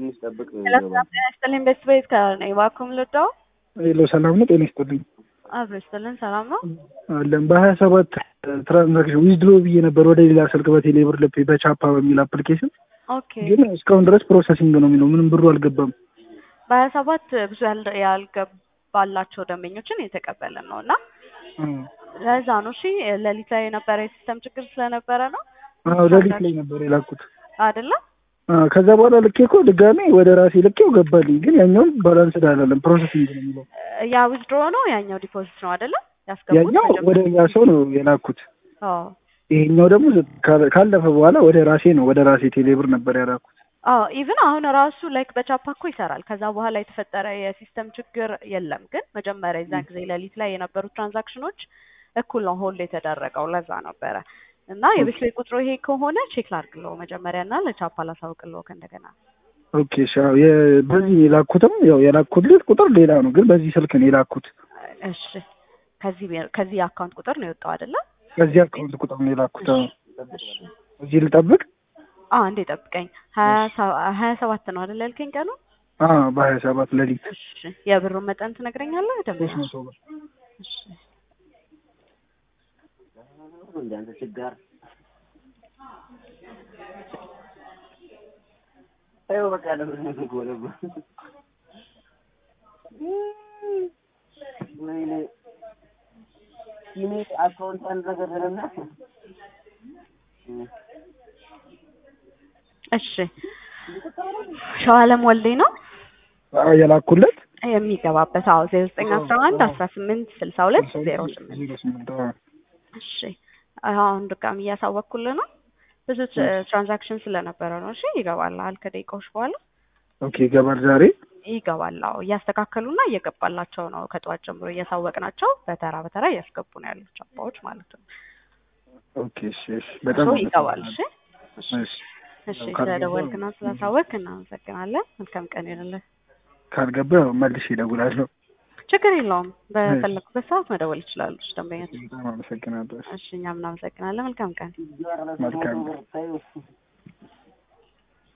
ትንሽ ጠብቅ። ሰላም ጤና ይስጥልኝ። ቤት ቤት ከነኝ እባክዎን ልርዳው? ሄሎ ሰላም ነው? ጤና ይስጥልኝ። አብሮ ይስጥልን። ሰላም ነው? አለን በሀያ ሰባት ትራንዛክሽን ዊዝድሮ ብዬ ነበር ወደ ሌላ ስልክ በቴሌ ብር ልፔ በቻፓ በሚል አፕሊኬሽን ኦኬ። ግን እስካሁን ድረስ ፕሮሰሲንግ ነው የሚለው ምንም ብሩ አልገባም። በሀያ ሰባት ብዙ ያል- ያልገባላቸው ደንበኞችን የተቀበልን ነው እና ለዛ ነው። እሺ ሌሊት ላይ የነበረ የሲስተም ችግር ስለነበረ ነው አዎ ሌሊት ላይ ነበር የላኩት። አይደለም? አዎ፣ ከዛ በኋላ ልኬ እኮ ድጋሜ ወደ ራሴ ልኬው ገባልኝ። ግን ያኛውን ባላንስ አይደለም ፕሮሰሲንግ ነው የሚለው። ያ ዊዝድሮ ነው፣ ያኛው ዲፖዚት ነው አይደለም? ያስገቡት ያኛው ወደ ሌላ ሰው ነው የላኩት። አዎ ይሄኛው ደግሞ ካለ- ካለፈ በኋላ ወደ ራሴ ነው ወደ ራሴ ቴሌ ብር ነበር ያላኩት። አዎ ኢቭን አሁን ራሱ ላይክ በቻፓ እኮ ይሰራል። ከዛ በኋላ የተፈጠረ የሲስተም ችግር የለም። ግን መጀመሪያ የዛን ጊዜ ሌሊት ላይ የነበሩት ትራንዛክሽኖች እኩል ነው ሆልድ የተደረገው። ለዛ ነበረ እና የቤት ላይ ቁጥሩ ይሄ ከሆነ ቼክ ላድርግለው መጀመሪያ እና ለቻፓ ላሳውቅለው ከእንደገና። ኦኬ እሺ። አዎ፣ የ- በዚህ የላኩትም ያው የላኩት ቁጥር ሌላ ነው፣ ግን በዚህ ስልክ ነው የላኩት። እሺ ከዚህ ቤ- ከዚህ አካውንት ቁጥር ነው የወጣው አይደለ? በዚህ አካውንት ቁጥር ነው የላኩት። አዎ። እሺ እዚህ ልጠብቅ? አ እንዴ ጠብቀኝ። ሀያ ሰ- ሀያ ሰባት ነው አይደለ ያልከኝ ቀኑ? አዎ፣ በሀያ ሰባት ሌሊት እሺ የብሩን መጠን ትነግረኛለህ? ደንበኛ ሶስት መቶ ብር እሺ እንዳንተ ችጋር ይኸው በቃ ለምን ጎለጎ ወይኔ ሲኔ አካውንት አንድ ነገር ደረና እሺ ሸዋለም ወልዴ ነው አዎ፣ የላኩለት የሚገባበት አዎ ዜሮ ዘጠኝ አስራ አንድ አስራ ስምንት ስልሳ ሁለት ዜሮ ስምንት ዜሮ ስምንት አዎ። እሺ አሁን ድጋሚ እያሳወቅኩልህ ነው ብዙ ትራ- ትራንዛክሽን ስለነበረ ነው እሺ ይገባልሃል ከደቂቃዎች በኋላ ኦኬ ይገባል ዛሬ። ይገባል አዎ እያስተካከሉና እየገባላቸው ነው ከጠዋት ጀምሮ እያሳወቅናቸው በተራ በተራ እያስገቡ ነው ያሉት ቻፓዎች ማለት ነው ኦኬ እሺ፣ እሺ። በጣም ሶ ይገባል እሺ እሺ። እሺ ስለደወልክና ስላሳወቅ እናመሰግናለን መልካም ቀን ይሆንልህ ካልገባ ያው መልሼ እደውላለሁ። ችግር የለውም በፈለኩበት ሰዓት መደወል ይችላሉ እሺ ደንበኞች በጣም አመሰግናለሁ። እሺ እኛም እናመሰግናለን መልካም ቀን መልካም ታዩ